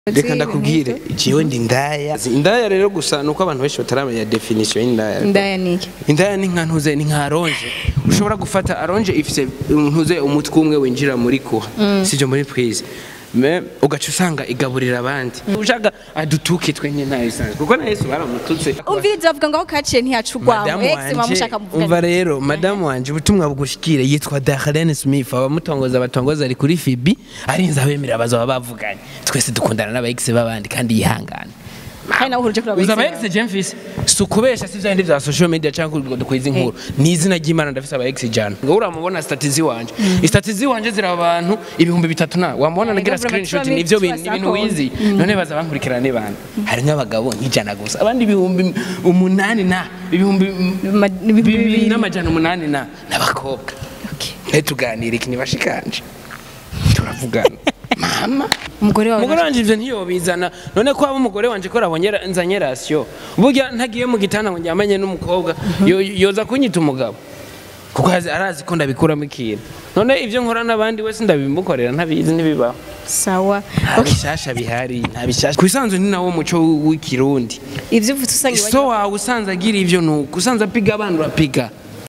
reka ndakubwire jewe ndi indaya indaya rero gusa nuko abantu benshi bataramenya definition y'indaya indaya niki indaya ni nka ntuze ni nka aronje ushobora gufata aronje ifise ntuze umutwe umwe winjira muri kuha sivyo muri prise me ugaca usanga igaburira abandi ushaka adutuke twenye ntayo bisanzwe kuko na yesu baramututse umviriza bavuga ngo aho kaciye ntiyaca Madamu urwawe ex mwamushaka wanje muvuga umva rero madamu wanje ubutumwa bugushikire yitwa Darlene Smith abamutongoza batongoza ari kuri Fibi arinze abemera bazaba bavuganye twese dukundana n'aba ex babandi kandi yihangana kandi nawe uhuruje kuri uzaba aba ex Jemfis si ukubesha si vyandi vya social media cyangwa ngo dukwiza inkuru ni izina ry'Imana ndafise aba ex jana ngo uramubona statizi wanje statizi wanje zira abantu ibihumbi bitatu na wamubona nagira Gavura screenshot Matura nivyo Mitua bintu ibintu Sako. wizi none baza bankurikirana ne bana hari nk'abagabo nk'ijana gusa abandi ibihumbi umunani na ibihumbi Ma- ibihumbi bibiri bibiri. n'amajana umunani na n'abakobwa Okay. tuganira iki nibashikanje turavugana mama umugore wawe umugore wanje ivyo ntiyobizana none ko aba umugore wanje ko rabonye nzanye rasiyo burya ntagiye mu gitanda ngo njyamanye n'umukobwa yo- yoza kunyita umugabo kuko azi- arazi ko ndabikuramo ikintu none ivyo nkora n'abandi wese ndabimukorera ntabizi ntibibaho sawa nta bishasha bihari nta bishasha ku bisanzwe ni nawo muco w'ikirundi ivyo ufite usanga so wawe usanze agira ivyo nuko usanze apiga abana urapiga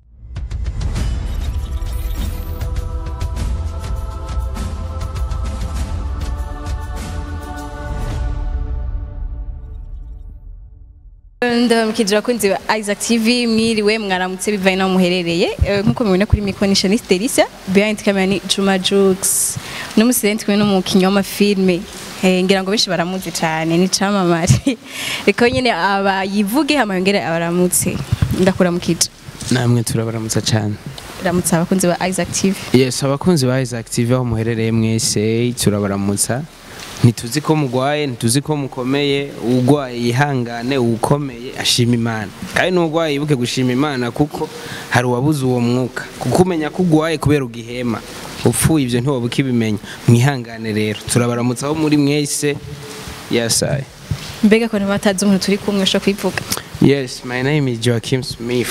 ndamukije abakunzi ba Isaac TV mwiriwe mwaramutse bivaye naho muherereye Eh, nkuko mubibona kuri mikro ni Shanice Delisa behind camera ni Juma Jux n'umusidenti kumwe n'umukinnyi w'amafilme Eh, ngira ngo benshi baramuzi cyane ni camamare reka nyine abayivuge hama yongere abaramutse ndakuramukije namwe turabaramutsa cyane ramutse abakunzi ba Isaac TV yes abakunzi ba Isaac TV aho muherereye mwese turabaramutsa ntituzi ko mugwaye ntituzi ko mukomeye ugwaye yihangane ukomeye ashima imana kandi n'ugwaye yibuke gushima imana kuko hari uwabuze uwo mwuka kuko umenya ko ugwaye kubera ugihema upfuye ibyo ntiwaba ukibimenya mwihangane rero turabaramutsa aho muri mwese yasaye mbega ko batazi umuntu turi kumwe ushobora kwivuga yes my name is Joachim Smith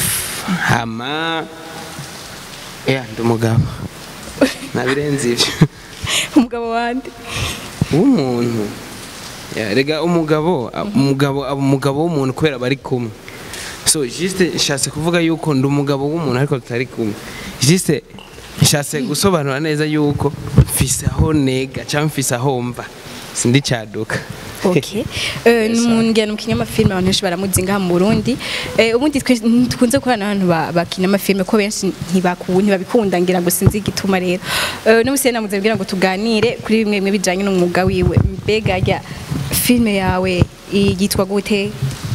hama yeah ndi umugabo nabirenze ivyo umugabo wande w'umuntu Ya, rega umugabo umugabo aba umugabo w'umuntu kubera bari kumwe so juste nshatse kuvuga yuko ndi umugabo w'umuntu ariko tutari kumwe juste nshatse gusobanura neza yuko mfise aho nega cyangwa mfise aho mva sindi caduka Okay. Eh numungena mukinya amafilme abantu benshi baramuzi ngaha mu Burundi. Eh ubundi twe tukunze gukorana n'abantu ba- bakina amafilme ko benshi ntibaku ntibabikunda ngira ngo sinzi igituma rero. Eh no musena muze kugira ngo tuganire kuri bimwe bimwe bijanye n'umwuga wiwe. Mbega ya filme yawe yitwa gute?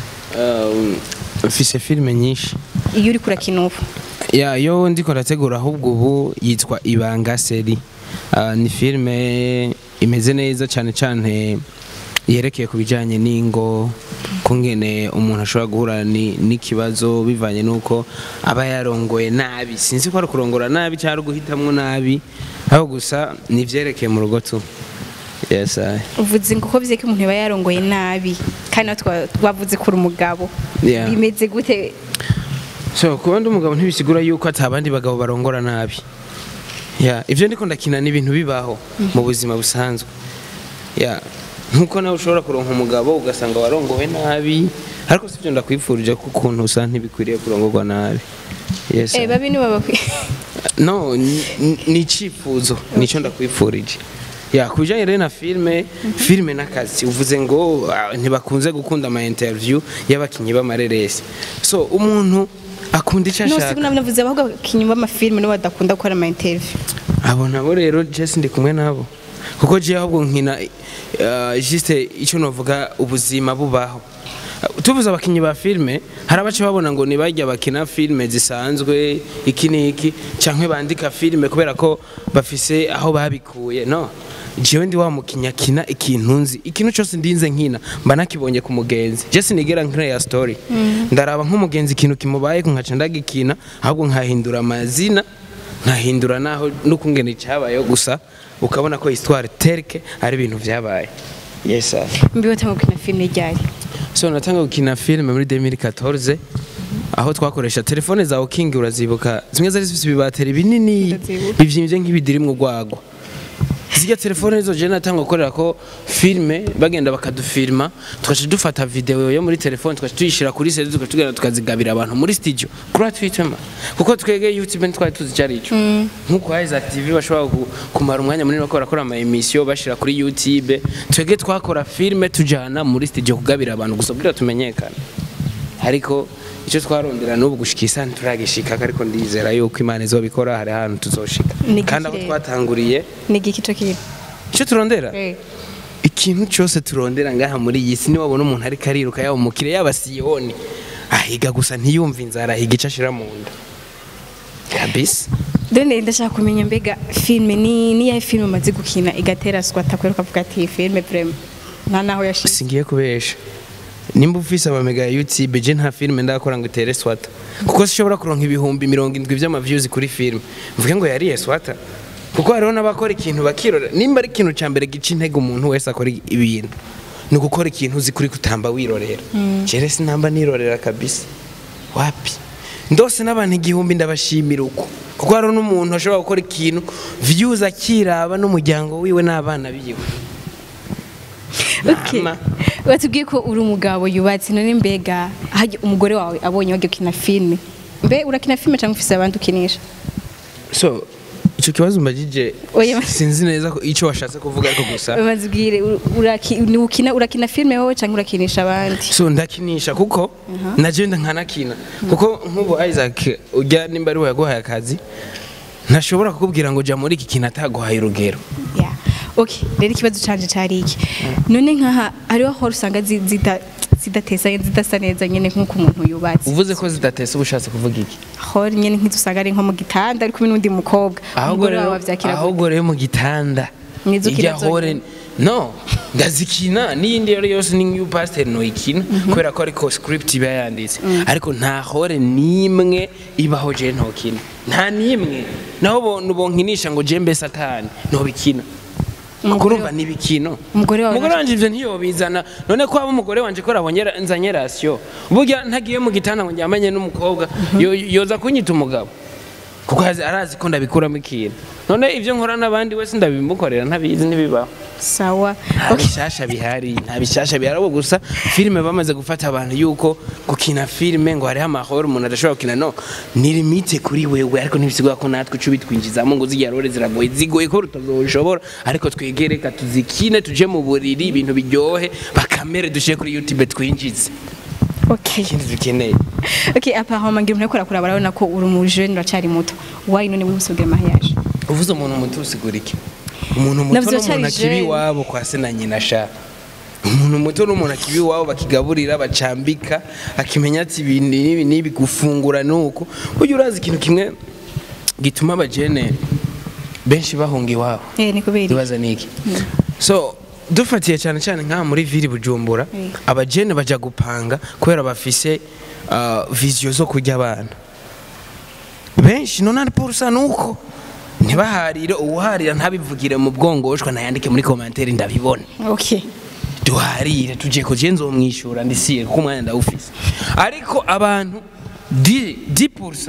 Um, mfise filime nyinshi Iyo uri kurakina ubu. ya yo ndiko ndategura ahubwo ubu yitwa ibanga seri Ah, ni filime imeze neza cyane cyane yerekeye ku bijyanye n'ingo kungene umuntu ashobora guhura ni- n'ikibazo bivanye n'uko aba yarongoye nabi sinzi ko ari kurongora nabi cyangwa ari guhitamwo nabi aho gusa ni ibyerekeye mu rugo tu yes, aye. Uvuze ngo ko bize ko umuntu yaba yarongoye nabi kandi natwe twavuze kuri umugabo. Yeah. Bimeze gute? so kuba ndi umugabo ntibisigura yuko ati abandi bagabo barongora nabi ya ibyo ndiko ndakina ni ibintu bibaho mu buzima busanzwe ya nkuko nawe ushobora kuronka umugabo ugasanga warongowe nabi ariko sibyo ndakwifurije ko ukuntu usa ntibikwiriye kurongorwa nabi yes Eh babi ni baba no ni- ni- ni icyifuzo nicyo ndakwifurije ya ku bijyanye rero na filime filime n'akazi uvuze ngo ah, ntibakunze gukunda ama interview y'abakinnyi b'amareresi so umuntu akunda icyo No ashaka sibu navuze ahubwo kinyuma amafilme no badakunda gukora ama interview. abo nabo rero jesi ndi kumwe nabo kuko jiya ahubwo nkina uh, juste icyo novuga ubuzima bubaho Uh, tuvuze abakinnyi ba filime hari abace babona ngo ntibajya bakina filime zisanzwe iki n'iki cyangwa bandika filime kubera ko bafise aho babikuye no jewe ndi wa mukinnyi akina ikintu nzi ikintu cyose ndinze nkina mba nakibonye ku mugenzi jesi nigera nk'iya story ndaraba nk'umugenzi ikintu kimubaye nkaca ndagikina ahubwo nkahindura amazina nkahindura naho n'ukungene cyabayeho gusa ukabona ko histoire terke ari ibintu byabaye yes sir. Mbiwe tangu kina filme ryari. so natanga gukina filime muri 2014 aho twakoresha telefone za King urazibuka zimwe zari zifite ibibateri binini Ndazibuka. bivyimbye nk'ibidirimwe urwagwa zijya telefone zo je natanga gukorera ko filme bagenda bakadufilma tugaca dufata video yo muri telefone tugaca tuyishira kuri CD tugaca tugenda tukazigabira abantu muri studio gratuitement kuko twege YouTube ntitwari tuzi cyari ico nkuko Isaac TV bashobora ku- kumara umwanya munini bakora bakora ama emission bashira kuri YouTube twege twakora filme tujana muri studio kugabira abantu gusa kugira tumenyekane ariko icyo twarondera n'ubu gushikisa nturagishika ariko ndizera yuko imana izobikora hari ahantu tuzoshika Ni kandi aho igikirere. twatanguriye ni igiki cyo kintu icyo turondera Eh. ikintu cyose turondera ngaha muri iyi si niwabona umuntu ariko ariruka yaba umukire yaba siyoni ahiga gusa ntiyumve inzara ahiga icyo ashira mu nda kabisa Done ndashaka kumenya mbega filme ni ni ya filme umaze gukina igatera swata kwera ukavuga ati iyi filme vraiment nta naho yashize singiye kubesha nimba ufise amamega ya youtube je nta filime ndakora ngo itere swata kuko sishobora kuronka ibihumbi mirongo indwi vy'amavyuzi kuri filime mvuge ngo yariye swata kuko hariho n'abakora ikintu bakirora nimba ari ikintu ca mbere gica intege umuntu wese akora ibintu ni ugukora ikintu uzi kuri kutamba wirorera jere sinamba nirorera kabisa wapi ndose n'abantu igihumbi ndabashimira uko kuko hariho n'umuntu ashobora gukora ikintu views akiraba n'umuryango wiwe n'abana biwe Okay. Mama. Batubwiye ko uri umugabo yubatse none mbega hajya umugore wawe abonye wagiye gukina filme mbe urakina filme cyangwa ufise abandi ukinisha so icyo kibazo mbagije Oya. sinzi neza ko icyo washatse kuvuga ariko gusa bazibwire uraki- ni ukina urakina filme wowe cyangwa urakinisha abandi so ndakinisha kuko naje nkanakina kuko nk'ubu Isaac ujya nimba ari we yaguhaye akazi ntashobora kukubwira ngo jya muri iki kintu ataguhaye urugero Yeah. Okay, rero ikibazo canje cari iki none nkaha hariho aho usanga zi- zita- zidatesa zidasa neza nyene nk'uko umuntu yubatse uvuze ko zidatese uba ushatse kuvuga iki hor nyene nk'izusanga ari nko mu gitanda ari kumwe n'undi mukobwa ahubwo umugore rero wawe avyakira gute? ahubwo rero mu gitanda Nizo ukina irya hore zonyene. no ndazikina n'iyindi rero yose ni new pastor noyikina kubera ko ariko script iba yanditse ariko nta hore n'imwe ibaho je ntokina nta n'imwe naho bontu bonkinisha ngo je mbe satani ntobikina Umugore kurumva n'ibikino Umugore wawe umugore wanje ivyo ntiyobizana none ko aba umugore wanje ko arabonye nzanye ratio burya ntagiye mu gitanda ngo njyamanye n'umukobwa yo- yoza kunyita umugabo kuko azi- arazi ko ndabikuramo ikintu none ivyo nkora n'abandi wese ndabimukorera ntabizi ntibibaho sawa nta bishasha bihari nta bishasha bihari ahubwo gusa filime bamaze gufata abantu yuko gukina filime ngo hariho amahoro umuntu adashobora gukina no ni limite kuri wewe ariko ntibisigura ko natwe ico bitwinjizamo ngo zirya rore ziragoye zigoye ko rutazoshobora ariko twegereka tuzikine tuje mu buriri ibintu biryohe bakamere dushire kuri youtube twinjize okay ikindi dukeneye okay apparemment ngira umuntu akora barabona ko uri mu jeune uracari muto why none wihuse kugira mariage uvuze umuntu muto usigura iki umuntu muto Navyo n'umuntu cari akiba jeune. iwabo kwa se na nyina sha umuntu muto n'umuntu akiba iwabo bakigaburira bacambika akimenya ati ibi n'ibi n'ibi gufungura nuko burya urazi ikintu kimwe gituma abajene benshi bahunga iwabo eh ni kubera iki? ibaza niki so dufatiye cyane cyane nk'aha muri vili bujumbura Mm. abajene bajya gupanga kubera bafise uh, viziyo zo kurya abana benshi nonani porusa nuko ntibaharire uwuharira ntabivugire mu bwongoshwa nayandike muri komantere ndabibona okay duharire tugiye kugiye nzomwishyura ndisiye kuko umwanya ndawufise ariko abantu di di porusa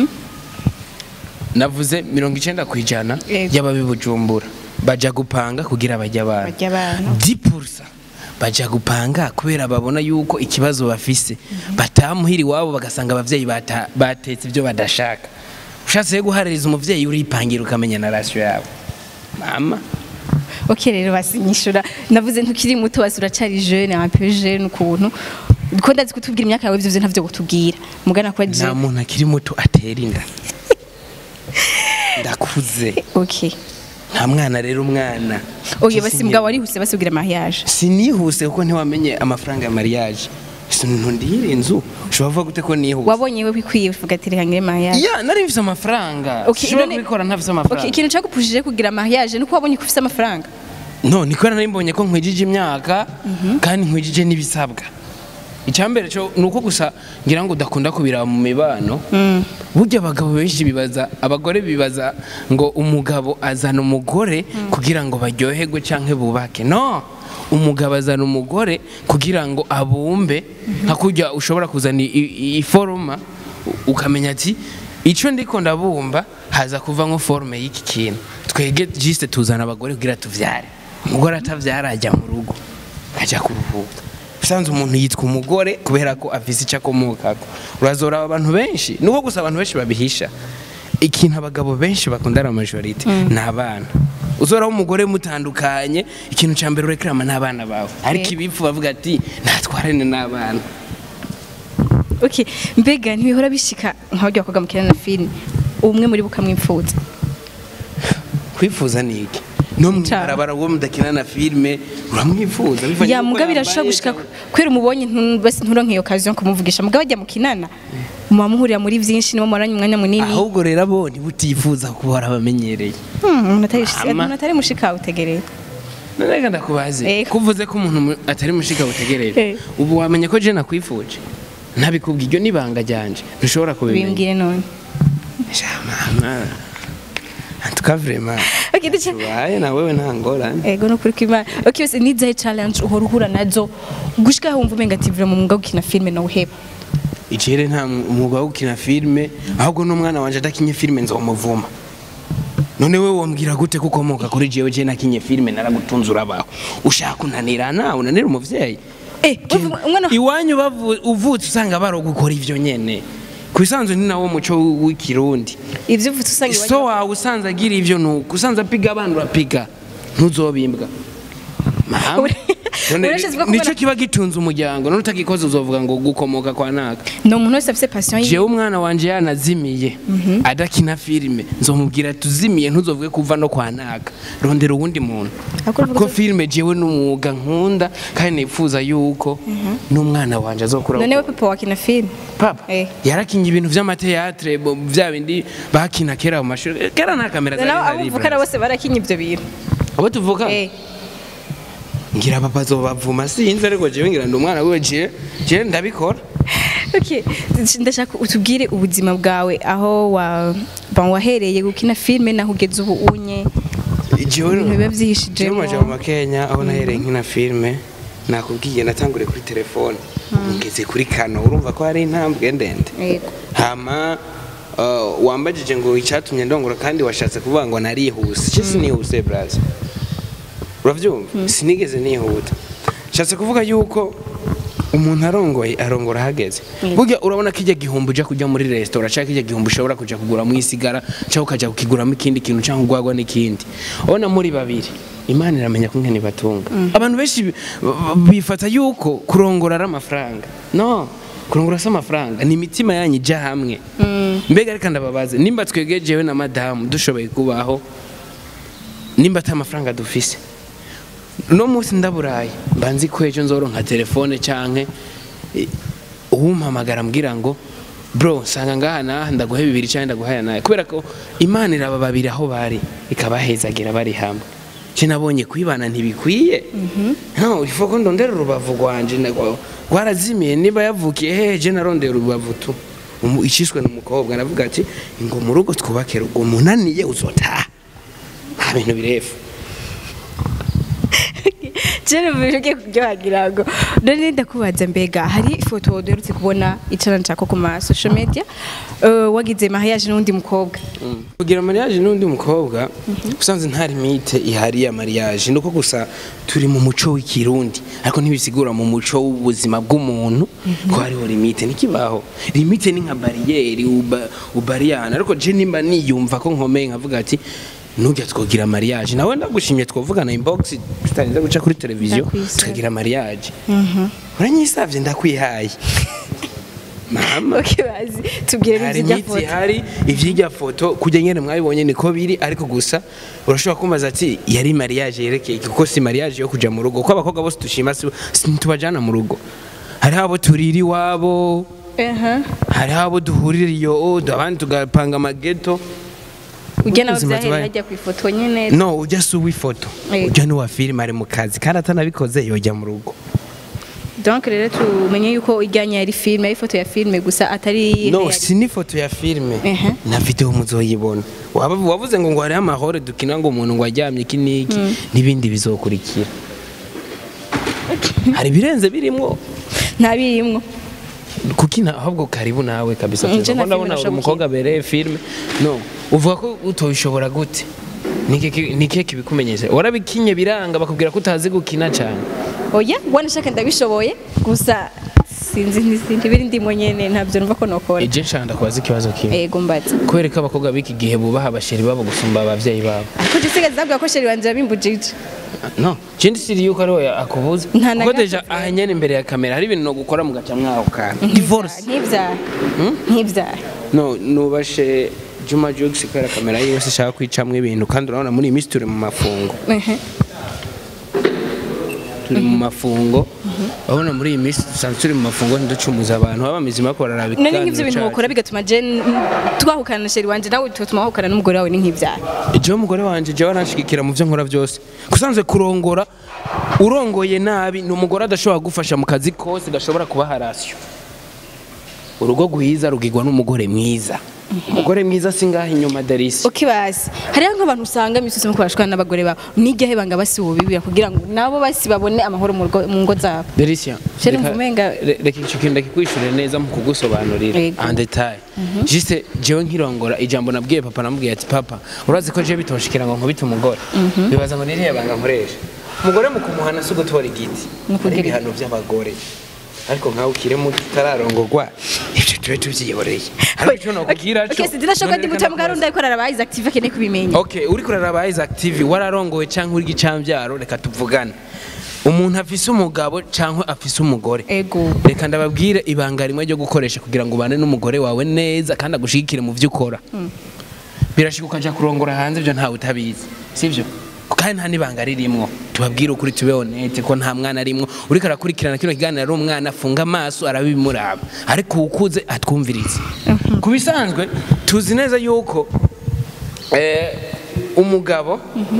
navuze mirongo icyenda ku ijana Yego. y'ababi bujumbura bajya gupanga kugira bajya abana Barya abana. di porusa bajya gupanga kubera babona yuko ikibazo bafise batamuhira iwabo bagasanga abavyeyi bata- batetse ibyo badashaka ushatse guhaririza umuvyeyi uripangira ukamenya na rasiyo yabo mama okay rero basinyishura navuze ntukiri muto basi uracari jeune un peu jeune ukuntu ko ndazi kutubwira imyaka yawe vyose ntavyo kutubwira mugana kwa nta jeune muntu akiri muto atera inda ndakuze okay nta mwana rero umwana oye basi mugabo warihuse basubwira mariage sinihuse kuko ntiwamenye amafaranga ya mariage ntundihire inzu ushobora kuvuga gute ko nihuse wabonye we bikwiye uvuga ati reka ngire mariage ya nari mfise amafaranga Okay, ushobora none- kubikora ntafise okay amafaranga ikintu cyagupushije kugira mariage nuko wabonye ko ufite amafaranga no niko nari mbonye ko nkwijije imyaka kandi nkwijije n'ibisabwa icyambere cyo ni uko gusa ngira ngo udakunda kubiraba mu mibano burya abagabo benshi bibaza abagore bibaza ngo umugabo azana umugore kugira ngo baryoherwe cyangwa bubake no umugabo azana umugore kugira ngo abumbe nka kurya ushobora kuzana i- i- iforoma u- ukamenya ati icyo ndiko ndabumba haza kuva nko forume y'iki kintu twege jiste tuzana abagore kugira tuvyare umugore atavyara ajya mu rugo ajya kuruhuka usanze umuntu yitwa umugore kubera ko afise icyo akomokako urazora abantu benshi nubwo gusa abantu benshi babihisha ikintu abagabo benshi bakundana majorite ni abana uzoraho umugore mutandukanye ikintu cya mbere urekerama n'abana bawe ariko Yego. ibipfu bavuga ati ntatwarane n'abana okay mbega ntibihora bishika nk'abaryo bakobwa mukina na filime umwe muri bo ukamwipfuza kwifuza ni iki no mu Ca. ibarabara uwo mudakina na filime uramwifuza bivanye ya n'uko muga birashobora yambaye gushika cyangwa- kwera umubonye ntu- basi nturonke iyo occasion kumuvugisha muga bajya mukinana muba muhurira muri byinshi nibo muranye umwanya munini ahubwo rero abo ntibutifuza kuba warabamenyereye Hmm, umuntu atari Mama. umuntu atari mushika utegereye none reka ndakubaze Eh. kuvuze ko umuntu mu- atari mushika butegereje Eh. ubu wamenye ko je nakwifuje ntabikubwiye iryo nibanga ryanje ntushobora kubimenya bimbwire none shamama antuka vrema okay duce tubaye na wewe nta ngorane ego no kuri kwimana okay bose ni zahe challenge uhora uhura nazo gushika aho wumva umenga ati vira mu mwuga wo gukina filime no uheba icere nta umwuga wo gukina filime ahubwo n'umwana wanje adakinye filime nzomuvuma none we wombwira gute ko ukomoka kuri jewe je nakinye filime naragutunze urabaho ushaka unanira nawe unanira umuvyeyi eh uvuga- umwana iwanyu bavu- uvutse usanga barogukora ivyo nyene ku isanzwe ni nawo muco w'ikirundi ivyo uvutse usanga iwanyu- so wawe usanze agira ivyo nuko usanze apiga abana urapiga ntuzobimbwa Mama, Ure- none urashizwe ko nico ubona- kiba gitunze umuryango none utagikoze uzovuga ngo gukomoka kwa naka ni umuntu wese afise passion yiwe jewe umwana wanje yanazimiye adakina filime nzomubwira tuzimiye ntuzovuge kuva no kwa naka rondera uwundi muntu Ariko uvuga ko ko- filime jewe n'umwuga nkunda kandi nifuza yuko n'umwana wanje azokura none we papa wakina filime papa Eh. yarakinye ibintu vy'amateatre bo- vya bindi bakina kera mu mashuri kera nta kamera zari nabo zari abumvukana bose barakinye ivyo bintu abo tuvuka eh ngira papa azobavuma sinzi ariko jewe ngira ndi umwana wiwe je je ndabikora okay ndashaka utubwire ubuzima bwawe aho wa ban wahereye gukina filime naho ugeze ubu unye jewe ibintu biba jewe vyihishijemo maje mu makenya aho nahereye nkina filime nakubwiye natanguriye kuri telefone ngeze kuri kano urumva ko hari intambwe ndende yego hama uh, wambajije ngo icyatumye ndongora kandi washatse kuvuga ngo narihuse cyo sinihuse braza uravyumva sinigeze nihuta nshatse kuvuga yuko umuntu arongoye arongora ahageze Mm. burya urabona ko ijya gihumbi uja kujya muri resitora cyangwa kijya gihumbi ushobora kuja kuguramo isigara cyangwa ukajya kukiguramo ikindi kintu cyangwa ugwagwa n'ikindi ubona muri babiri imana iramenya ko nkene batunga abantu benshi bi- b- bifata yuko kurongora ari amafaranga no kurongora si amafaranga ni imitima yanyu ijya hamwe mbega reka ndababaze nimba twegejewe na madamu dushoboye kubaho nimba ata amafaranga dufise no munsi ndaburaye mba nzi ko ejo nzoronka telefone canke eh, uwumpamagara ambwira ngo bro nsanga ngaha naha ndaguhe bibiri canke ndaguhaya naye kubera ko imana iraba babiri aho bari ikabahezagira bari hamwe je nabonye kwibana ntibikwiye no ifo ko ndondera urubavu rwanje nagwa- rwarazimiye niba yavukiye hehe je narondera urubavu tu Umu- iciswe n'umukobwa navuga ati ngo mu rugo twubake rugo munaniye uzotaha nta bintu birefu Jene mbere ugiye kuryohagira ngo none ndakubaza mbega hari ifoto duherutse kubona icana nshaka ku ma social media eh, wagize mariage n'undi mukobwa kugira mariage n'undi mukobwa usanze nta limite ihari ya mariage nuko gusa turi mu muco w'ikirundi ariko ntibisigura mu muco w'ubuzima bw'umuntu ko hariho limite ntikibaho limite ni nka bariyeri uba- ubariyana ariko je nimba niyumva ko nkomeye nkavuga ati nujya twogira mariage nawe ndagushimye twovugana inbox tutarinze guca kuri televiziyo Ndakwisaba. tukagira mariage uranyisavye ndakwihaye mama okay bazi tubwire hari n'izijya imiti foto ihari ivyirya foto kujya nyene mwabibonye niko biri ariko gusa urashobora kumbaza ati yari mariage yerekeye iki?" kuko si mariage yo kuja mu rugo kuko abakobwa bose dushima si si ntitubajana mu rugo hariho abo turira iwabo aha hariho abo duhurira iyo abandi tugapanga amageto ujya nawe Ubuzima byahereye tubaye. hajya ku ifoto nyine no ujya si uw'ifoto Eh. ujya n'uwa filime ari mu kazi kandi atanabikoze yojya mu rugo donc rero tumenye yuko ijyanye yari filime ari ifoto ya filime gusa atari no real. si n'ifoto ya filime Ehe. na video muzoyibona Waba- wavuze ngo ngo hariho amahoro dukina ngo umuntu ngo aryamye iki n'iki n'ibindi bizokurikira hari ibirenze birimwo nta birimwo kukina ahubwo karibu nawe kabisa Mm, je na Kuko ndabona filime uri nashobora umukobwa abereye filime no uvuga ko utobishobora gute niki kibikumenyesha warabikinye biranga bakubwira ko utazi gukina cyane oya wanashaka ndabishoboye gusa sinzi n'izindi biri ndimo nyene ntabyo numva ko nokora ije nshaka ndakubaza ikibazo kimwe yego mbaza kubera ko abakobwa b'iki gihe bubaha abasheri babo gusumba abavyeyi babo ariko gisigaye zabwira ko sheri wanje yabimbujije no kindi siri yuko ariwe akubuza Nta na kuko gato deja aha nyene imbere ya kamera hari ibintu no gukora mugaca mwaho kana divorce ntibyara ntibyara no nubashe Juma Jux kubera kamera yiwe se ishaka kwicamwo ibintu kandi urabona muri iyi minsi turi mu mafungo Ehe. turi mu mafungo urabona muri iyi minsi dusanzwe turi mu mafungo ntiducumuza abantu baba mizima ko bararaba none nk'ivyo bintu wokora bigatuma je twahukana na sheri wanje nawe tugatuma wahukana n'umugore wawe ni nk'ivyara jewe umugore wanje jewe aranshigikira mu byo nkora byose kusanzwe kurongora urongoye nabi ni umugore adashobora gufasha mu kazi kose gashobora kuba harasiyo urugo rwiza rugirwa n'umugore mwiza umugore mwiza singaha inyuma darisi ukibazi hariho nk'abantu usanga imisusi mu kubashwana n'abagore babo n'igihe banga basi bibira kugira ngo nabo basi babone amahoro mu rugo- mu ngo zabo Delicia Sheri reka- mvumenga- re- reka icyo kintu ndakikwishyure neza mu kugusobanurira Yego. en detail juste jewe nkirongora ijambo nabwiye papa namubwiye ati papa urazi ko jewe bitonshikira ngo nkubite umugore bibaza ngo niriya banga nkoresha umugore mu kumuhana si ugutora igiti Ni ukugira hari ibihano by'abagore ariko nkawe ukire mu tutararongorwa ibyo tube tubyiyoreye ariko icyo nakubwira cyo Okay, sinzirashoboka ndi mutima bwarundi ariko araraba Isaac TV akeneye kubimenya Okay, uri kuraraba Isaac TV wararongowe canke uri gicambyaro reka tuvugane. Umuntu afise umugabo canke afise umugore. ego Reka ndababwire ibanga rimwe ryo gukoresha kugira ngo ubane n'umugore wawe neza kandi agushigikire mu vyo ukora. Birashika ukaja kurongora hanze ibyo ntawe utabizi. Sivyo? kandi nta n'ibanga ririmwo tubabwire ukuri tube honete ko nta mwana arimwo uriko arakurikirana kino kiganiro ari umwana afunga amaso arabimuraba ariko ukuze atwumvirize ku bisanzwe tuzi neza yuko eh, umugabo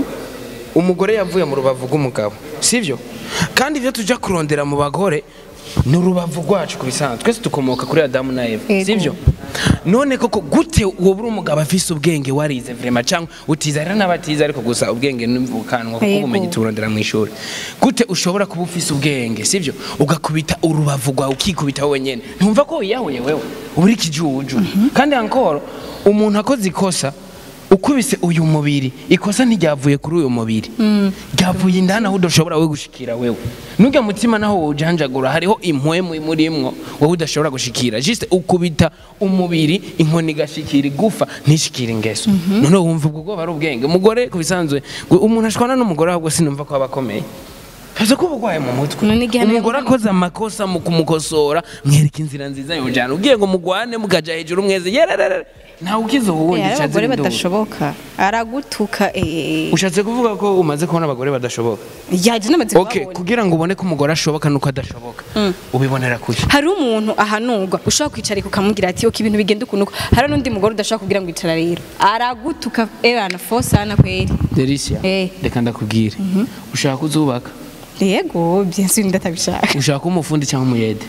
umugore yavuye mu rubavu rw'umugabo sibyo kandi ibyo tujya kurondera mu bagore ni urubavu rwacu ku bisanzwe twese dukomoka kuri adamu na eva Yego. sibyo none koko gute wowe uri umugabo afise ubwenge warize vrema cyangwa utiza rero n'abatiza ariko gusa ubwenge n'imvukanwa kuko Yego. ubumenyi turondera mu ishuri gute ushobora kuba ufise ubwenge sibyo ugakubita urubavu rwawe ukikubita wowe nyene ntumva ko wiyahuye wewe uba uri ikijuju kandi ankoro umuntu akoze ikosa ukubise uyu mubiri ikosa ntiryavuye kuri uyu mubiri ryavuye indani aho udashobora we gushikira wewe nujya mutima naho wawujanjagura hariho impwemu murimwo wowe udashobora gushikira juste ukubita umubiri inkoni igashikira igufa ntishikire ingeso none wumva ubwo bwoba ari ubwenge umugore ku bisanzwe ngo umuntu ashwana n'umugore ahubwo sinumva ko aba akomeye Kaza ko ubugwaye mu mutwe None igihano umugore yaguha- akoze amakosa mu kumukosora mwereka inzira nziza yojana ugiye ngo mugwane mukaja hejuru mweze yererere ntawe ukize uwundi hari icazi abagore n'induru. badashoboka aragutuka eh, ushatse kuvuga ko umaze kubona abagore badashoboka yaje n'amaze okay kubabona kugira ngo ubone ko umugore ashoboka nuko adashoboka ubibonera kuki hari umuntu ahanurwa ushobora kwicarika ukamubwira ati oke ibintu bigenda ukuntu uko." hari n'undi mugore udashobora kubwira ngo icara rero aragutuka ebana fosana kweri Delicia Eh. reka ndakubwire ushaka uzubaka yego byensi ndatabishaka ushaka kuba umufundi cyangwa umuyede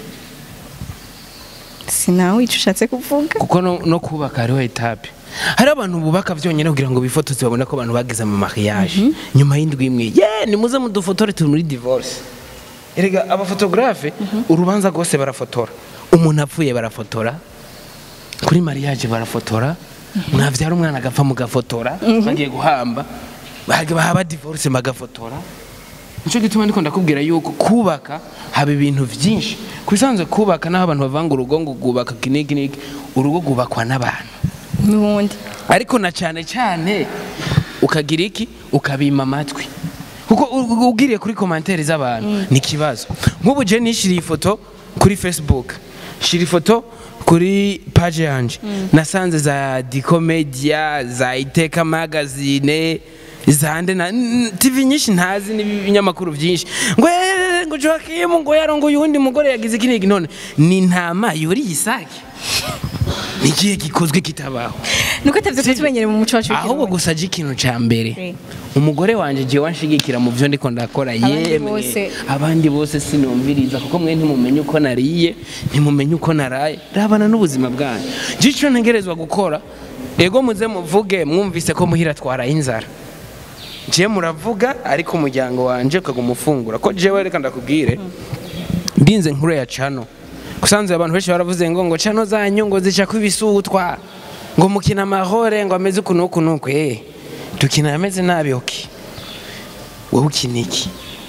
sinawe icyo ushatse kuvuga kuko no, no kubaka hariho etape hari abantu bubaka byonyine kugira ngo bifotoze babone ko abantu bagize mu mariage nyuma y'indwi imwe ye nimuze mudufotore turi muri divorce erega abafotografe urubanza rwose barafotora umuntu apfuye barafotora kuri mariage barafotora mwavyara umwana agapfa mugafotora bagiye guhamba baga- bahaba divorce bagafotora nicyo gituma ndiko ndakubwira yuko kubaka haba ibintu byinshi ku bisanzwe kubaka n'aho abantu bavanga urugo ngo rwubaka kiniki niki urugo rwubakwa n'abantu n'ubundi ariko na cyane cyane ukagira iki ukabima amatwi kuko u- u- ugiriye kuri komantere z'abantu ni ikibazo nk'ubu je nishiriye ifoto kuri facebook shira ifoto kuri page yanje nasanze za dikomedia za iteka magazine zande na n- tv nyinshi ntazi n'ibinyamakuru byinshi ngo "Eh, ngo Joakim ngo yarongoye uwundi mugore yagize iki n'iki none ni intama yuriye isake ni ikihe gikozwe kitabaho nuko atavyo tumenyere mu muco wacu ahubwo gusa aje ikintu cya mbere Eh. umugore wanjye jewe wanshigikira mu byo ndiko ndakora Abandi yemwe bose. abandi bose sinumviriza kuko mwe ntimumenye uko nariye ntimumenye uko naraye rabana n'ubuzima bwanyu je icyo ntegerezwa gukora ego muze muvuge mwumvise ko muhira twaraye inzara je muravuga ariko umuryango wanje ukaguma ufungura ko jewe reka ndakubwire ndinze nkuru ya cano kusanzwe abantu benshi baravuze ngo ngo cano zanyu ngo zica kwibisutwa ngo mukina amahore ngo ameze uku n'uku n'uku eh dukina ameze nabi okay wowe ukina iki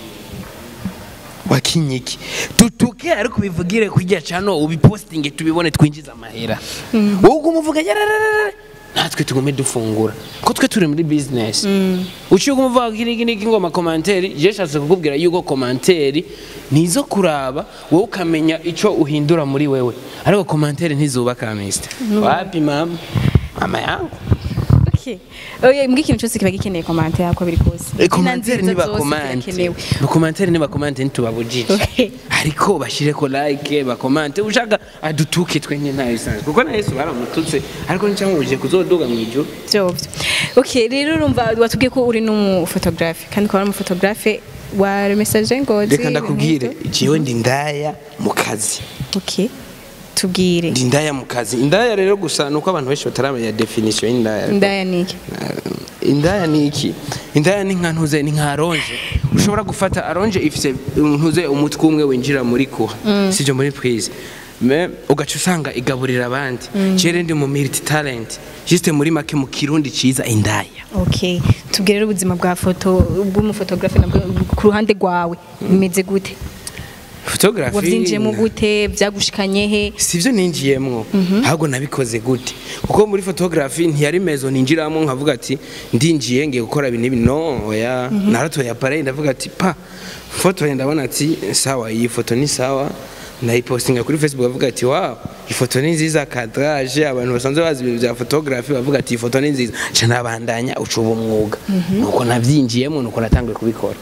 wakinye iki tutuke ariko ubivugire kurya cano ubipostinge tubibone twinjiza amahera wowe uguma uvuga yarararara natwe tugume dufungura ko twe turi muri business uciye uguma uvuga iki n'iki n'iki ngo amakomanteri je nshatse kukubwira yuko komanteri nizo kuraba wowe ukamenya ico uhindura muri wewe ariko komanteri ntizubaka mister wapi mama mama yangu Okay. Oya mbwa ikintu cyose kiba gikeneye komante yako biri kose. komantere Inzira niba zose komante zirakenewe. bakomantere niba komante ntitubabujije Okay. ariko bashireko like bakomante ushaka adutuke twenye ntayo isanzwe kuko na yesu baramututse ariko nicamubujije kuzoduga mu ijuru Vyovyo. Okay, rero urumva watubwiye ko uri n'umufotographe kandi ukaba ari umufotographe wa message ngozi. reka ndakubwire jewe ndi ndaya mu kazi Okay. Tubwire. ndi indaya mu kazi indaya rero gusa nuko abantu benshi bataramenya definition y'indaya Ndaya niki? Eh, indaya ni iki indaya ni nka ntuze ni nka aronje ushobora gufata aronje ifise ntuze umutwe umwe winjira muri kuha sibyo muri prise me ugaca usanga igaburira abandi jere ndi mu multi talent juste muri make mu kirundi ciza indaya Okay. Tubwire rero ubuzima bwa foto bw'umufotographe nabwo ku ruhande rwawe bimeze gute? photography Wavyinjiyemo gute? Vyagushikanye he? sivyo ninjiyemwo ahubwo nabikoze gute kuko muri photography ntiyari mezo ninjiramo nkavuga ati ndinjiye ngiye gukora ibintu ibi no oya naratoye appareil ndavuga ati pa foto ndabona ati sawa iyi foto ni sawa nayipostinga kuri facebook bavuga ati wow ifoto ni nziza kadrage abantu basanzwe bazi ibintu bya photography bavuga ati ifoto ni nziza ca nabandanya ucuba umwuga nuko navyinjiyemo nuko natanguye kubikora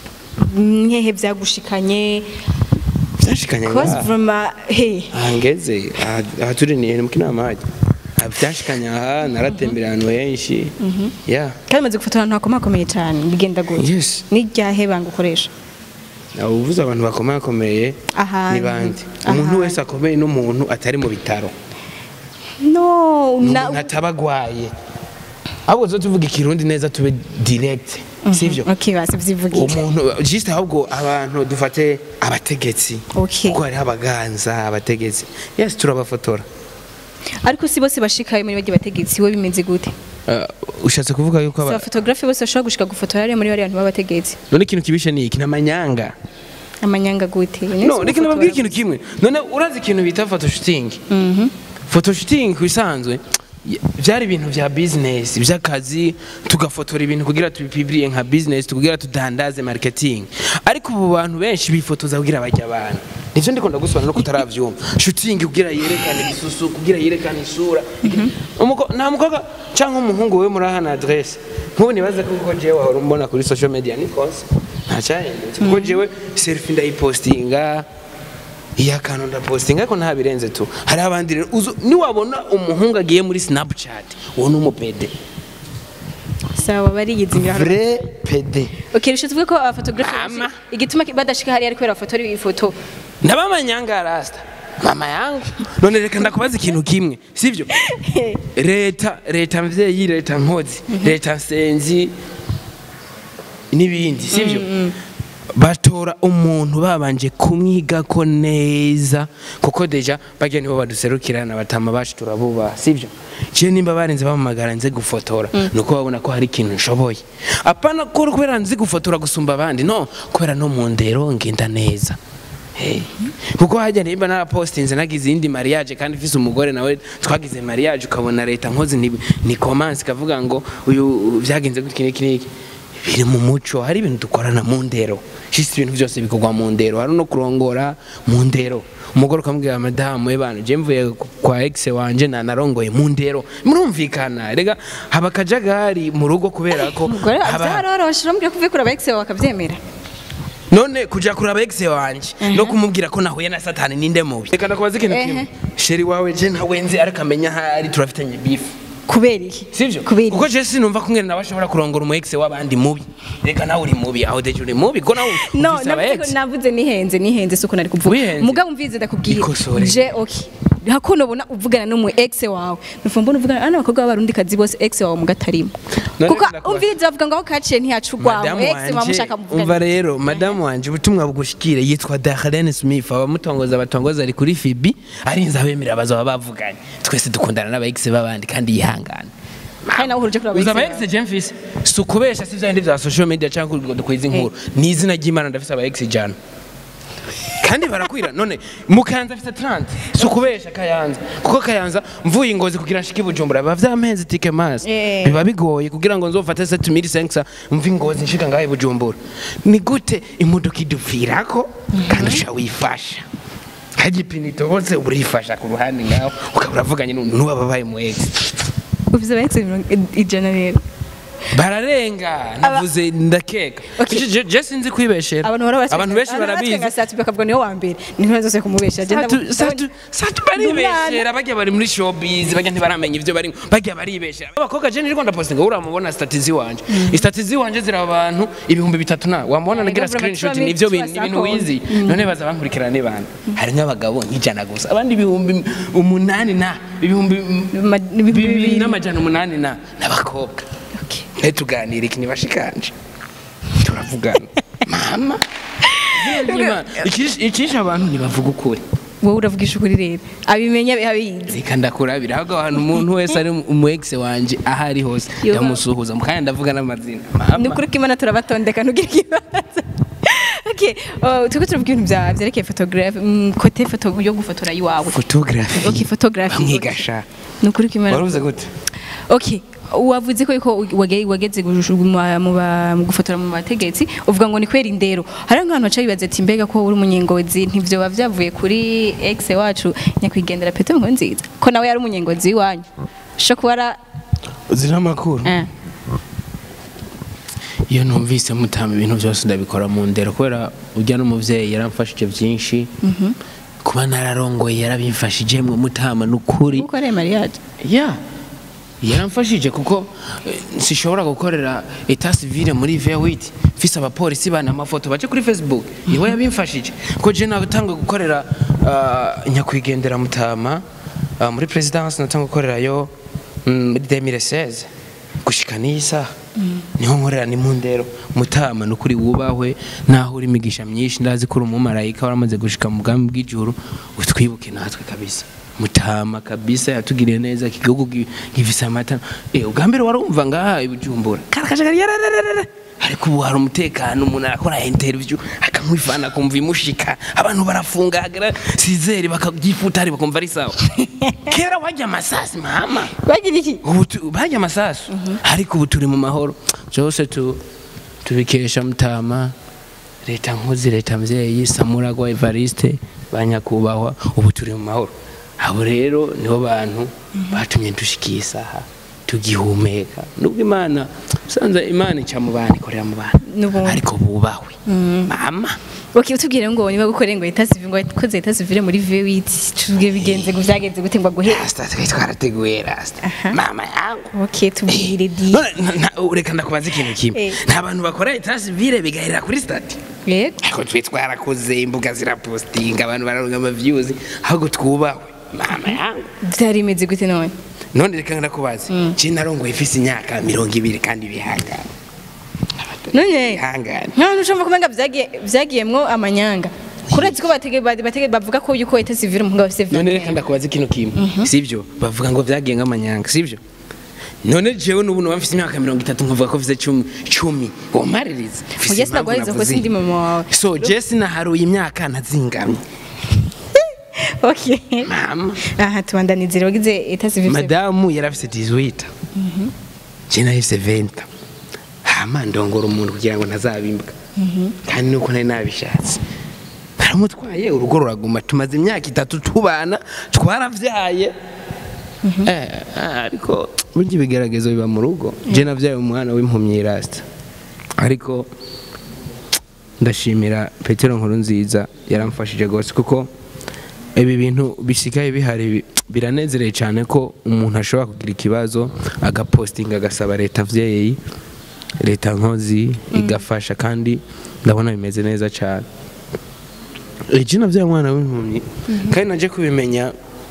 Nkehe vyagushikanye? vyashikanye Cause ngaha. from uh, hey. ahangeze aha aha turi ni mu kinama hajya byashikanye aha naratembera ahantu henshi ya kandi umaze gufotora ahantu hakomakomeye cyane bigenda gute yes n'iryahe banga ukoresha uvuze abantu bakomakomeye Ahantu. ni bande umuntu Ahantu. wese akomeye n'umuntu atari mu bitaro no ni na umuntu ataba agwaye ahubwo zo tuvuga ikirundi neza tube direct sivyo okay basi vyivugike umuntu juste ahubwo abantu dufate abategetsi Okay. kuko hariho abaganza abategetsi yes turabafotora ariko si bose bashikaye muri bajya bategetsi we bimeze gute Uh, ushatse kuvuga yuko si aba- abafotografe bose bashobora gushika gufotora hariya muri bariya bantu b'abategetsi none ikintu kibishe ni iki namanyanga amanyanga gute no reka nababwire ikintu kimwe none urazi ikintu bita photoshooting photoshootting ku bisanzwe y- byari ibintu bya business by'akazi tugafotora ibintu kugira tubipibiriye nka business tukugira tudandaze marketing ariko ubu bantu benshi bifotoza kugira bajya abantu nivyo ndiko ndagusobanura no kutaravyumva shooting kugira yerekane ibisusu kugira yerekane isura Umuko- nta mukobwa canke umuhungu we muri ahana adresse nk'ubu nibaze ko kuko jewe wahora umbona kuri social media ni kose nta cyahindutse kuko jewe selfie ndayipostinga iya kantu ndapostinga ariko nta birenze tu hari abandi rero uzu- niwabona umuhungu agiye muri snapchat uwo ni umupede sawa bariyizingira hano vrai pede okay rero tuvuge ko abafotografe Mama. igituma badashika hariya ari kubera bafotora ifoto ndabamanyanga rasta mama yangu none reka ndakubaza ikintu kimwe sivyo leta leta mvyeyi leta nkozi leta nsenzi n'ibindi sivyo batora umuntu babanje kumwigako neza kuko deja barya nibo baduserukirana batama bacu turabubaha sivyo je nimba barenze bamamagara nze gufotora nuko babona ko hari ikintu nshoboye apana ko kubera nzi gufotora gusumba abandi no kubera no mu ndero ngenda neza Hey. kuko hajya nimba narapostinze nagize iyindi mariage kandi mfise umugore nawe twagize mariage ukabona leta nkozi ni, ni commence kavuga ngo uyu vyagenze gutya niki niki biri mu muco hari ibintu dukorana mu ndero shisi ibintu byose bikorwa mu ndero hari no kurongora mu ndero umugore ukamubwira madamu we bantu je mvuye kwa ex wanje na narongoye mu ndero murumvikana rega haba akajagari mu rugo kubera ko umugore haba- byaroroshe urambwira ko uvuye kuraba ex wawe bakabyemera none kuja kuraba ex wanje no kumubwira ko nahuye na satani ninde mubi reka ndakubaza ikintu Ehe. kimwe sheri wawe je ntawe nzi ariko amenya ahari turafitanye bifu kubera iki sivyo kubera iki kuko je sinumva ko mwene nawe ashobora kurongora umu ex w'abandi mubi reka nawe uri mubi aho deje uri mubi ko nawe no ufise aba navuze ex ko- navuze nihenze nihenze suko nari kuvuga Wihenze? mugabo mvize ndakubwira Ikosore. je okay hakuno ubona uvugana n'umu ex wawe nufa mbona uvugana ana abakobwa b'abarundi kazi bose ex wawe mugatarimo None kuko ndakubaza- umvirize bavuga ngo aho kaciye ntiyacugwamu madamu ex wawe wanje mushaka umva muvugana rero madamu wanje ubutumwa bugushikire yitwa Darlene Smith abamutongoza batongoza ari kuri Fibi arinze abemera bazaba bavuganye twese dukundana n'aba ex b'abandi kandi yihangane kandi nawe uhuruje kuri abo uza ex aba ex je mfise si ukubesha si vyandi vya social media canke ngo dukwiza inkuru ni izina ry'imana ndafise aba ex ijana kandi barakwira none mu kayanza afite 30 si ukubesha kayanza kuko kayanza mvuye ingozi kugira nshike i bujumbura biba vyampenze tike masi Eh. biba bigoye kugira ngo nzofate 7500 mve ingozi nshika ngahe i bujumbura ni gute imodoka idupfirako kandi uca wifasha kagipinito hose urifasha ku ruhande ngaho ukaba uravuganye n'uwababaye mu ex ufise aba ex mirongo ijana rero bararenga navuze ndakeka Okay. Je- je- je sinzi kwibeshera abantu bahora batwenga- abantu benshi abantu bahora barabizi batwenga satu bakavuga niwe wa mbere ni ntore zose kumubesha Je Satu- ndabu- satu- satu baribeshera bajya bari muri showbiz bajya ntibaramenya ibyo barimo bajya baribeshera abakobwa je niriko ndapostinga uramubona statizi wanje istatizi wanje ziri abantu ibihumbi bitatu na wamubona Eh, nagira government screenshot tuba- nivyo tuba bintu ibintu sakoni. wizi none baza bankurikirana ni bana hari nk'abagabo nk'ijana gusa abandi ibihumbi umunani na ibihumbi Ma- ibihumbi bibiri bibiri. n'amajana umunani na n'abakobwa Okay. ntituganire iki ntibashikanje turavugana mama izina ry'Imana. Ikish- icisha abantu ntibavuga ukuri wowe uravugisha ukuri rero abimenya abizi reka ndakurabira ahubwo ahantu umuntu wese ari umu ex wanje aho ari hose Yo. ndamusuhuza mukanya ndavuga n'amazina ni mama ukuri ko imana turabatondeka ntugire ikibazo okay uh, turiko turavuga ibintu bya byerekeye photographe mm, kote foto yo gufotora iwawe photography okay photography bamwigasha ni ukuri ko imana waruvuze gute okay wavuze ko yuko wage- wageze guju- mu ba- mu ba- mu gufotora mu bategetsi uvuga ngo ni kwera indero hari nk'abantu baca bibaza ati mbega ko uri umunyengozi ntivyoba vyavuye kuri ex wacu nyakwigendera Petero Nkurunziza ko nawe yari umunyengozi w'iwanyu sho kuba ara uzira amakuru eh. iyo numvise mutama ibintu byose ndabikora mu ndero kubera ujya n'umuvyeyi yaramfashije byinshi kuba nararongoye yarabimfashije mwe mutama n'ukuri uko ari mariage ya yaramfashije kuko eh, sishobora gukorera eta civile muri V8 mfise abapolisi bana amafoto bace kuri Facebook niwe yabimfashije ko je natanga gukorera ah, nyakwigendera mutama ah, muri presidence natanga gukorerayo mm, muri 2016 gushika n'iyi saha niho nkorera ni mu ndero mutama nukuri wubahwe naho uri imigisha myinshi ndazi ko uri umumarayika waramaze gushika mu bwami bw'ijuru utwibuke natwe kabisa mutama kabisa yatugiriye neza iki gihugu gi- gifise amata eh ubwa mbere warumva ngaha ibujumbura karakajagari yarararara ariko ubu hari umutekano umuntu arakora interview akamwifana akumva imushika abantu barafunga hagera sizeri bakabyifutari bakumva ari sawa kera wajya amasasi mama bagira iki ubu tu- bajya amasasu ariko ubu turi mu mahoro byose tu- tubikesha mutama leta nkozi leta mvyeyi samuragwa evariste banyakubahwa ubu turi mu mahoro abo rero nibo bantu batumye dushikiye isaha tugihumeka nubwo imana usanze imana ica mu bantu ikorera mu bantu N'ubundi. ariko bubahwe mama okay utubwire ngo niba gukorera ngo eta civile ngo koze eta civile muri V8 tubwire bigenze ngo vyagenze gute ngo guhe rasta twari twarateguye rasta Aha. mama yangu okay tubwire di None, na- na- reka ndakubaza ikintu kimwe Eh. nta bantu bakora etasi vile bigahera kuri stati yego ariko twe twarakoze imbuga zirapostinga abantu bararonga amavyuzi ahubwo twubahwe mama yangu byari bimeze gute none none reka ndakubaza je narongoye ifise imyaka mirongo ibiri kandi bihangane none bihangane nkaho ushobora kumenga vyagiye vyagiyemwo amanyanga kurazi ko batege batege bavuga ko yuko eta civile mu ngabo se none reka ndakubaza ikintu kimwe sivyo bavuga ngo vyagiye nk'amanyanga sivyo none jewe n'ubu nuba mfise imyaka mirongo itatu nkavuga ko mfise cumi cumi womaririza Mfise Oya impamvu sinagwariza ko navuze sindi iyi. mama wawe so je sinaharuye imyaka ntazingamye okay mama aha tubandanizire wagize eta civile madamu yari afise 18 je nari afise 20 hama ndongora umuntu kugira ngo ntazabimbwa kandi nuko nari nabishatse baramutwaye urugo ruraguma tumaze imyaka itatu tubana twaravyaye Eh, ah, ariko burya ibigeragezo biba mu rugo je navyaye umwana w'impumyi rasta ariko ndashimira petero nkuru nziza yaramfashije rwose kuko ibi bintu bisigaye bihari bi- biranezereye cyane ko umuntu ashobora kugira ikibazo agapostinga agasaba leta vyeyi leta nkozi igafasha kandi ndabona bimeze neza cyane iki navyaye umwana w'impumyi kandi naje kubimenya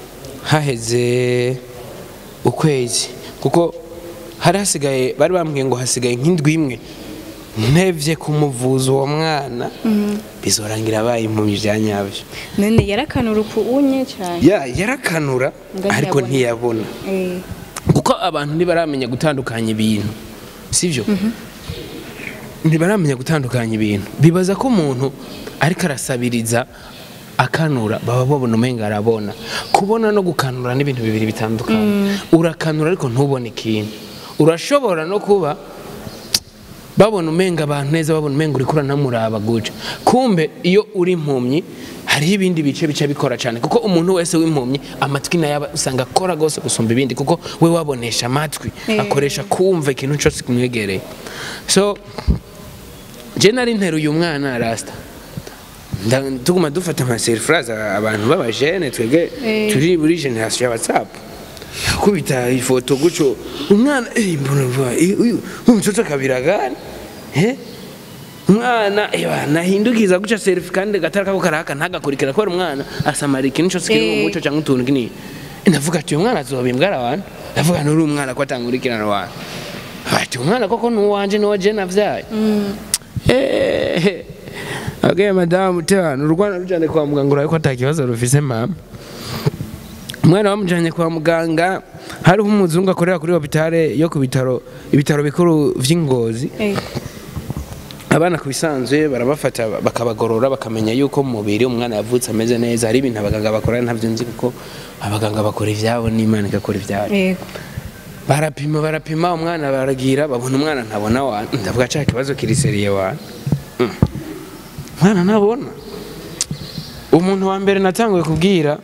haheze ukwezi kuko hari hasigaye bari bambwiye ngo hasigaye nk'indwi imwe ntevye kumuvuza uwo mwana bizorangira abaye impumyi vya nyabyo none yarakanura uku unye cyane ya yarakanura Ngo ariko ntiyabona. ntiyabona eh kuko abantu ntibaramenya gutandukanya ibintu sibyo ntibaramenya gutandukanya ibintu bibaza ko umuntu ariko arasabiriza akanura baba babona umenga arabona kubona no gukanura n'ibintu bibiri bitandukanye urakanura ariko ntubone ikintu urashobora no kuba babona umenga abantu neza babona umenga uri kuranamuraba guca kumbe iyo uri impumyi hariho ibindi bice bice bikora cyane kuko umuntu wese w'impumyi amatwi nayo aba usanga akora rwose gusumba ibindi kuko we wabonesha amatwi Eh. akoresha kumva ikintu cyose kimwegereye so je nari nteruye umwana rasita Nda- tuguma dufata amaserifurazi abantu b'abajene twebwe Eh. turi muri generasiyo ya watsapu akubita ifoto gutyo umwana eh, mbona vuba, eh, uyu uyu mtoto kabiragani eh umwana eba nahindukiza guca selfie kandi gatara kako karaka ntagakurikira kubera umwana asamara ikintu cyose kiri mu Eh. muco cyangwa utuntu kinini ndavuga ati uyu mwana azobimbwa abantu ndavuga nuri umwana ko atangurikirana abantu ati umwana koko ni uwanje ni uwa je navyaye Eh, okay madamu tano urwana rujane kwa muganga uraye ko atakibazo rufise mama umwana bamujanye kwa muganga hariho umuzungu akorera kuri hopitale yo ku bitaro ibitaro bikuru vy'ingozi Eh, abana ku bisanzwe barabafata bakabagorora bakamenya yuko mu mubiri umwana yavutse ameze neza hari ibintu abaganga bakora ntabyo nzi kuko abaganga bakora ivyabo n'imana igakora ibyayo yego barapima barapima umwana baragira babona umwana ntabona wa ndavuga cya kibazo kiriseriye wa Mm. umwana ntabona umuntu wa mbere natanguye kubwira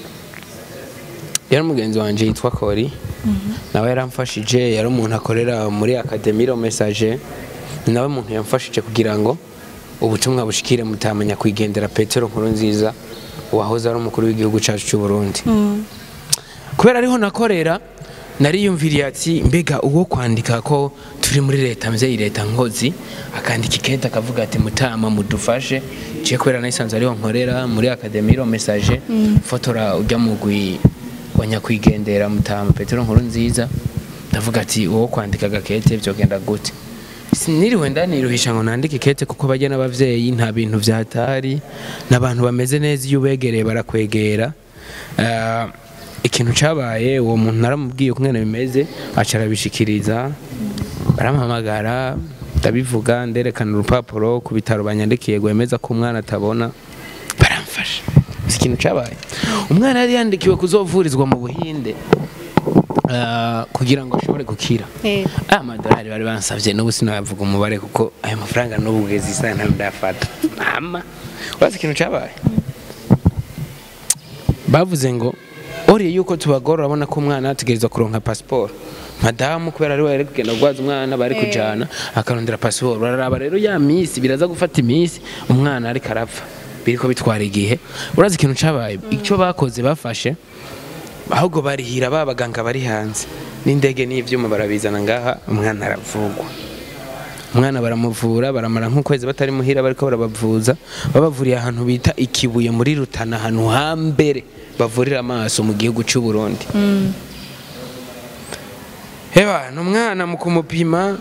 yari umugenzi wanjye yitwa kori nawe yaramfashije yari umuntu akorera muri akademiro mesaje nawe muntu yamfashije kugira ngo ubutumwa bushikire mutamenya kwigendera petero nkuru nziza wahoze ari umukuru w'igihugu cyacu cy'u Burundi kubera ariho nakorera nariyumviriye ati mbega uwo kwandika ko turi muri leta mvyeyi leta nkozi akandika ikete akavuga ati mutama mudufashe ciye kubera nayisanze ariho nkorera muri akademiro mesaje fotora ujya mugwi wa nyakwigendera mutama petero nkuru nziza ndavuga ati uwo kwandika agakete vyogenda gute siniriwe ndaniruhisha ngo nandike ikete kuko bajya n'abavyeyi nta bintu vyatari n'abantu bameze neza iyo ubegereye barakwegera Ah, ikintu cabaye uwo muntu naramubwiye uko ngene bimeze aca arabishikiriza baramuhamagara ndabivuga nderekana urupapuro ku bitaro banyandikiye gwemeza ko umwana atabona baramfasha si ikintu cabaye umwana yari yandikiwe kuzovurizwa mu buhinde ah, kugira ngo ashobore gukira Eh, aya madolari bari bansabye n'ubu sinavuga umubare kuko ayo mafaranga n'ubu ugeze isaha ntabwo ndayafata mama urazi ikintu cyabaye bavuze ngo oriye yuko tubagora urabona ko umwana ategerezwa kuronka pasiporo madamu kubera ari we yari kugenda gwaza umwana bari kujana akarondera pasiporo bararaba rero ya minsi biraza gufata iminsi umwana ariko arapfa biriko bitwara igihe urazi ikintu cabaye icyo bakoze bafashe ahubwo barihira ba baganga bari hanze n'indege n'ivyuma barabizana ngaha umwana aravugwa umwana baramuvura baramara nk'ukwezi batari muhira bariko barabavuza babavuriye ahantu bita ikibuye muri rutana ahantu hambere bavurira amaso mu gihugu cy'u Burundi heba ni umwana mu kumupima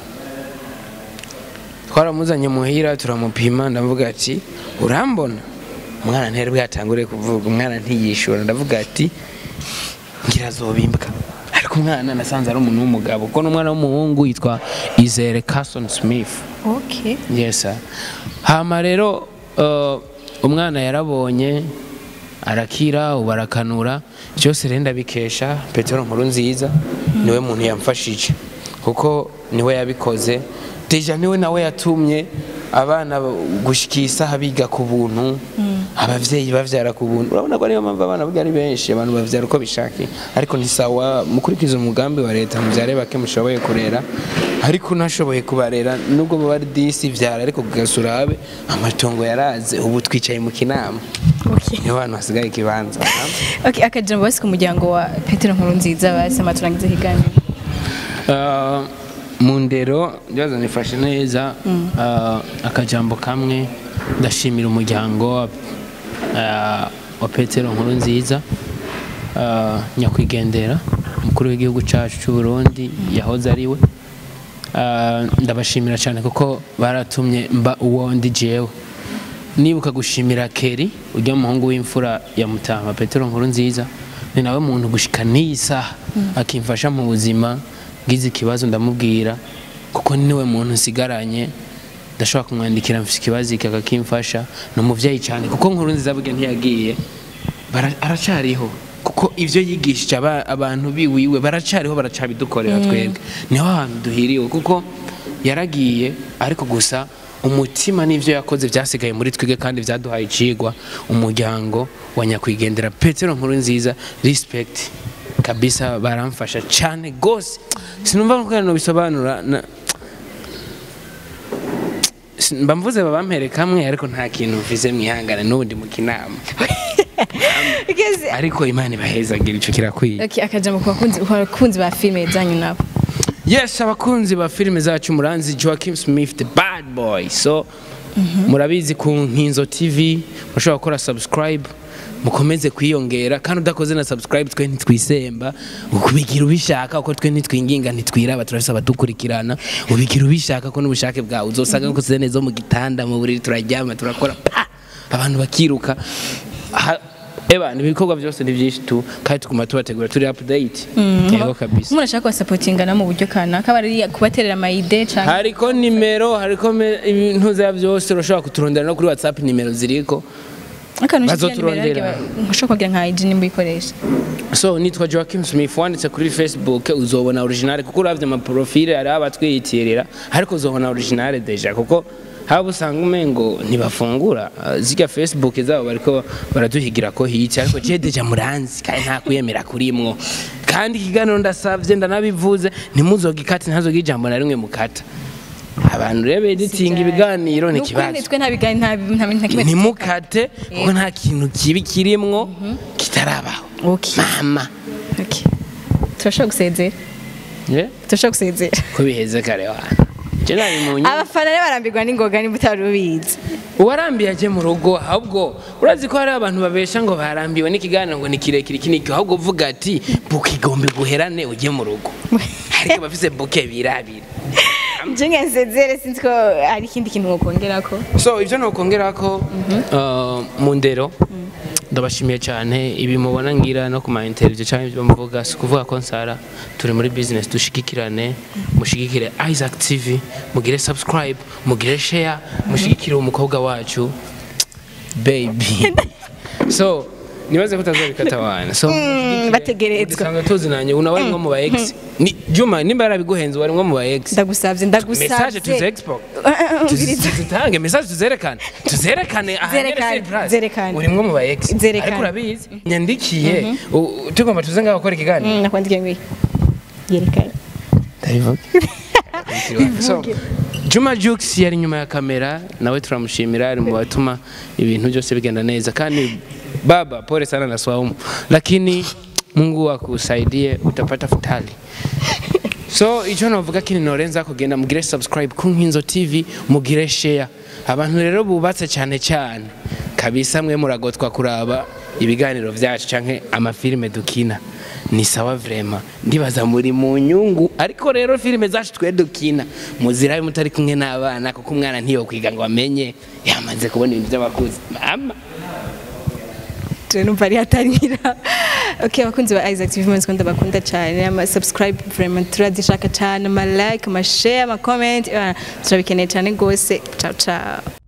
twaramuzanye muhira turamupima ndavuga ati urambona umwana ntiyari bwatangure kuvuga umwana ntiyishura ndavuga ati ngira azobimbwa ariko umwana nasanze ari umuntu w'umugabo kuko n'umwana w'umuhungu yitwa Izere Carson Smith okay yes sir. hama rero uh, umwana yarabonye arakira ubu arakanura byose rero ndabikesha petero nkuru nziza niwe muntu yamfashije kuko niwe yabikoze deja niwe nawe yatumye abana gushikira isaha biga ku buntu abavyeyi bavyara ku buntu urabona ko ariyo mpamvu abana burya ari benshi abantu bavyara uko bishakiye ariko ni sawa mukurikiza umugambi wa leta muvyare bake mushoboye kurera ariko unashoboye kubarera nubwo baba ari disi vyara ariko kugasurabe amatongo yaraze ubu twicaye mu kinama okay niho hantu hasigaye ikibanza okay akajambo basi ku muryango wa Petero Nkurunziza basema turangize ikiganiro Uh, mu ndero ndibaza nifashe neza uh, akajambo kamwe ndashimira umuryango uh, wa petero nkuru nziza uh, nyakwigendera umukuru w'igihugu cyacu cy'u Burundi yahoze ari we Uh, ndabashimira cyane kuko baratumye mba uwo ndi jewe nibuka gushimira keri ujya muhungu w'imfura ya mutama petero nkuru nziza ni nawe muntu gushika n'iyi saha akimfasha mu buzima ngize ikibazo ndamubwira kuko niwe muntu nsigaranye ndashobora kumwandikira mfite ikibazo iki akakimfasha ni umubyeyi cyane kuko nkuru nziza burya ntiyagiye bara- aracariho kuko ibyo yigishije aba- abantu biwiwe baracariho baracabidukorera twebwe niho hantu duhiriwe kuko yaragiye ariko gusa umutima n'ibyo yakoze byasigaye muri twebwe kandi byaduhaye icigwa umuryango wa nyakwigendera petero nkuru nziza respect kabisa baramfasha cyane gose sinumva ko bisobanura na Sin- mba mvuze babampere kamwe ariko nta kintu mvize mwihangane n'ubundi mu kinama Igeze- ariko imana ibahezagira ico kirakwiye Okay, akajambo ku bakunzi ku bakunzi ba filime zanyu nabo yes abakunzi ba filime zacu muranzi joaquim smith the bad boy so murabizi ku nkinzo tv mushobora gukora subscribe mukomeze kwiyongera kandi udakoze na subscribe twe ntitwisemba ubigira ubishaka kuko twe ntitwinginga ntitwiraba turafise abadukurikirana ubigira ubishaka ko n'ubushake bwawe uzosanga nkoze neza mu gitanda mu buriri turaryama turakora pa abantu bakiruka Ha- eba ibikorwa byose ni byinshi tu kandi tuguma tubategura turi update yego kabisa umuntu ashaka kubasapotingana mu buryo kanaka bari kubaterera amayide cyangwa hariko nimero hariko me- ibintu vya byose urashobora kuturondera no kuri whatsapp nimero ziriko akantu bazoturondera. ushobora kugira nka ID nimba uyikoresha so nitwa joaquim smith wanditse kuri facebook uzobona original kuko uravye amaprofile hari abatwiyitirira ariko uzobona original deja kuko haba usanga umengo ntibafungura Uh, zirya facebook zabo bariko baraduhigira ko hica ariko je deja muranzi kandi nta kwiyemera kurimwo kandi ikiganiro ndasavye ndanabivuze ntimuzogikate ntazogire ijambo na rimwe mukata abantu rero editinga ibiganiro ni ikibazo twe nta biganiro nta nta nta kimwe ntimukate kuko nta kintu kibi kirimwo kitarabaho Okay. mama Okay. turashobora gusezera Yeah? turashobora gusezera ko biheze kare wana je nari mu nyuma abafana rero barambirwa n'ingoga nimba utari ubizi uwarambiye aje mu rugo ahubwo urazi ko hari abantu babesha ngo barambiwe n'ikiganiro ngo ni kirekire iki niki ahubwo uvuga ati buke igombe guherane ujye mu rugo ariko bafise buke birabira je nkensezere sinzi ko hari ikindi kintu wokongera ko so ibyo nokongera ko uh, mu ndero ndabashimiye cyane ibi mubona ngira no ku ma interview cyangwa ibyo mvuga si ukuvuga ko nsara turi muri business dushigikirane mushigikire Isaac TV mugire subscribe mugire share mushigikire umukobwa wacu baby so nibaze ko utazabikata wana so mushigikire. bategerezwa. Dusanzwe tuzinanye una wari mwo mu ba ex ni Juma nimba yarabiguhenze wari mwo mu ba ex ndagusavye ndagusavye message tuze expo tuzitange message tuzerekane tuzerekane Zerekane, zerekane. urimwo mu ba ex Zerekane. ariko urabizi nyandikiye u- tugomba tuze ngaho gukora ikiganiro nakwandikiye ngo yerekane ndabivuga So, Juma Jux yari nyuma ya kamera nawe turamushimira ari mu batuma ibintu byose bigenda neza kandi baba pole sana na swaumu lakini Mungu akusaidie utapata futali so icyo navuga kini norenza kugenda mugire subscribe ku nkinzo tv mugire share abantu rero bubatse cyane cyane kabisa mwe muragotwa kuraba ibiganiro byacu canke amafilime dukina ni sawa vrema ndibaza muri mu nyungu ariko rero filime zacu twe dukina muzirabe mutari kumwe n'abana kuko umwana ntiyo kwiga ngo amenye yamaze kubona ibintu by'abakuzi mama je numva ari hatarira okay abakunzi ba Isaac TV mwanzi kwanda bakunda cyane ama subscribe vraiment turazishaka cyane ama like ama share ama comment eh, turabikeneye cyane gose ciao ciao